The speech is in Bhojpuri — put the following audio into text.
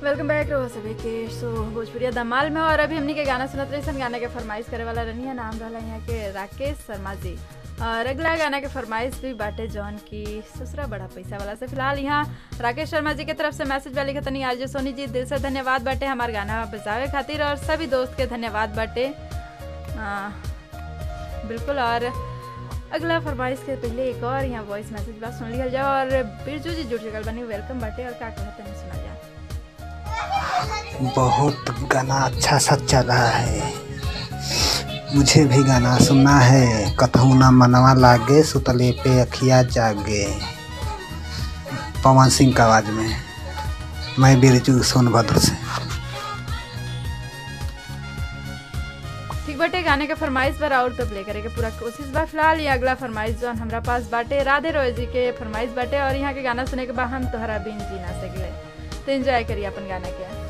वेलकम बैक रहो सभी के सो भोजपुरिया धमाल में और अभी हमनी के गाना सुनत रही सन गाने के फरमाइश करे वाला रही नाम रहला यहाँ के राकेश शर्मा जी और अगला गाना के फरमाइश भी बाटे जौन की ससुरा बड़ा पैसा वाला से फिलहाल यहाँ राकेश शर्मा जी के तरफ से मैसेज वाली खतनी आज सोनी जी दिल से धन्यवाद बाटे हमार गाना बजावे खातिर और सभी दोस्त के धन्यवाद बाटे आ, बिल्कुल और अगला फरमाइश के पहले एक और यहाँ वॉइस मैसेज बात सुन लिया जाओ और बिरजू जी जुड़ चुकल बनी वेलकम बाटे और का कहते हैं सुना जाए बहुत गाना अच्छा सा चल रहा है मुझे भी गाना सुनना है कतहू ना मनवा लागे सुतले पे अखिया जागे पवन सिंह का आवाज में मैं बिरजू सोनभद्र से ठीक बाटे गाने के फरमाइश पर और तो प्ले करे के पूरा कोशिश बा फिलहाल ये अगला फरमाइश जौन हमरा पास बाटे राधे रोय जी के फरमाइश बाटे और यहाँ के गाना सुने के बाद हम तोहरा बिन जी ना सकले तो एंजॉय करिए अपन गाना के